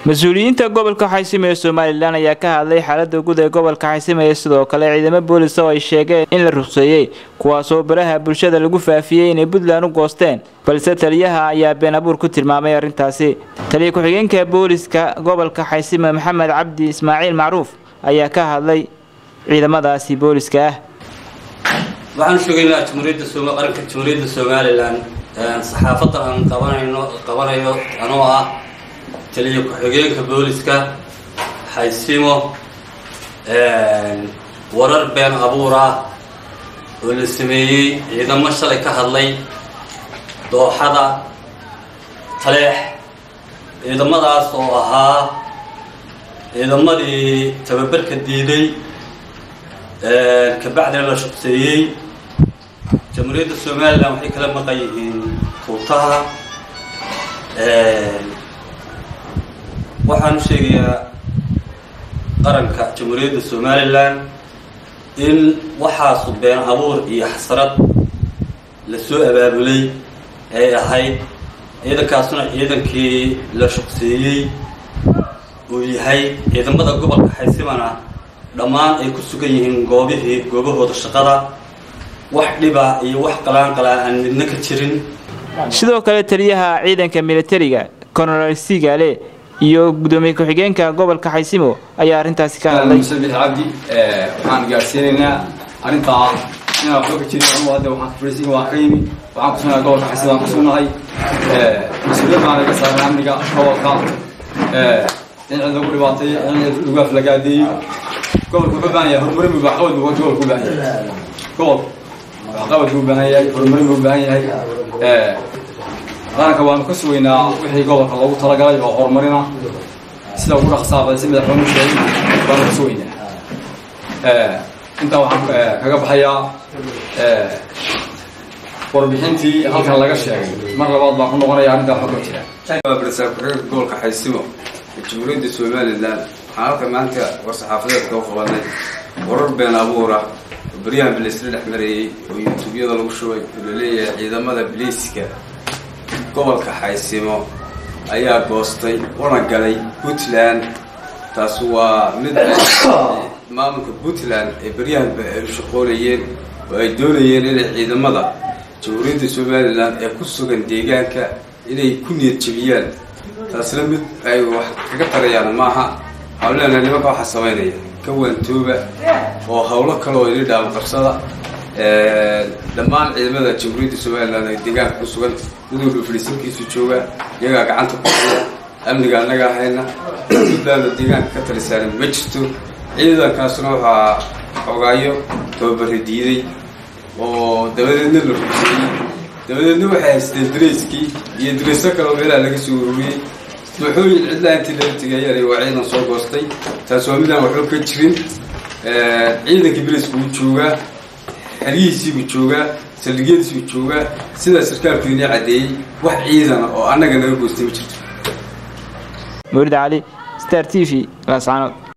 mas-uuliyiinta gobolka xaysimo ee somalilan ayaa ka hadlay xaalada guud ee gobolka xaysimo ee sidoo kale ciidamo boolis oo ay sheegeen in la ruqseeyey kuwaasoo baraha bulshada lagu faafiyey inay puntland u goosteen balse taliyaha ayaa been abuur ku tilmaamay arrintaasi taliya ku-xigeenka booliska gobolka xaysimo maxamed cabdi ismaaciil macruuf ayaa ka hadlay ciidamadaasi booliska ah waxaan sheegaynaa jumhuuriyadda Sooma- qaranka jumhuuriyadda somalilan saxaafadda aan qabanayno qabanayo anoo ah taliya ku-xigeenka booliska xaysimo warar been abuur ah oo la sameeyey ciidamo shalay ka hadlay dooxada taleex ciidamadaas oo ahaa ciidamadii tababarka diiday kabacdina la shaqseeyey jamhuuriyadda somalilan waxay kala maqan yihiin tuutaha waxaan u sheegayaa qaranka jamhuuriyadda somalilan in waxaasu been abuur iyo xasrad la soo abaabulay ay ahayd ciidankaasuna ciidankii la shaqseeyey uu yahay ciidamada gobolka xaysimana dhammaan ay ku sugan yihiin goobihii goobahooda shaqada wax dhiba iyo wax qalaanqalaa aan midna ka jirin sidoo kale taliyaha ciidanka militariga colonel sigale iyo gudoomiye ku-xigeenka gobolka xaysimo ayaa arrintaasi ka hadlay muse bix cabdi waxaan gaarsiinaynaa arrintaa inaan waxba ka jirin anugu hadda waxaan kufuraysiga waan ka yimi waxaan kusugnaa gobolka xaysimo aan kusugnahay mas-uuliyad baan laga saaray amniga gobolka in cid lagu dhibaatay in cid lagu aflagaadeeyo gobolka wuxuu baahan yahay horumarin buu waxqabad buu gobolka u baahan yahay gobolka waxqabad buu baahan yahay horumarin buu baahan yahay qaranka waanu ka sugaynaa wixii gobolka loogu talagalay oo horumarina sida ugu dhaqsaaqay si madaxweynuhu sheegay baanu ka sugaynaa intaa waxaan kaga baxayaa warbixintii halkan laga sheegay mar labaad baan ku noqonaya arrintaa waxba ka jira barsaab ku-xigeenka gobolka xaysimo ee jamhuuriyadda somalilan waxaan halka maanta war-saxaafadeedka u qabanay warar been abuura oo baryahan bilaysla dhex marayey oo yuutuubyada lagu shubay oo la leeyahay ciidamada biliiska gobolka xaysimo ayaa goostay una galay puntland taas waa mid ay maamulka puntland ay baryahanba ay u shaqoonayeen oo ay doonayeen inay ciidamada jamhuuriyadda somalilan ee ku sugan deegaanka inay ku niyad jebiyaan taasna mid ay wax kaga tarayaan maaha waxaan leenahay nimanka waxaa samaynaya ka waantooba oo howlo kale oo ini dhaamo qabsada dhammaan ciidamada jamhuuriyadda somalilan ee deegaanka ku sugan midowdha fadhiisankiisu jooga iyagaa gacanta ku haya amniga annagaa hayna puntland oo deegaanka ka talisaanin ma jirto ciidankaasna waxaa xogaayo tababari diiday oo dabadeedna la rugsayey dabadeedna waxay haysteen dareyskii iyo dareyso kaleo meelaha laga soo ururiyey dooxooyin cidlaa intii laga tegayaan waa ciidan soo goostay taas waa midaan waxba ka jirin ciidankii beriska wuu joogaa xeryihiisiibuu joogaa saldhigyadiisibuu joogaa sidaa sarkaalku inii caddeeyey wax ciidana oo annaga naga goostay ma jirto mawlid cali star t v laascaanood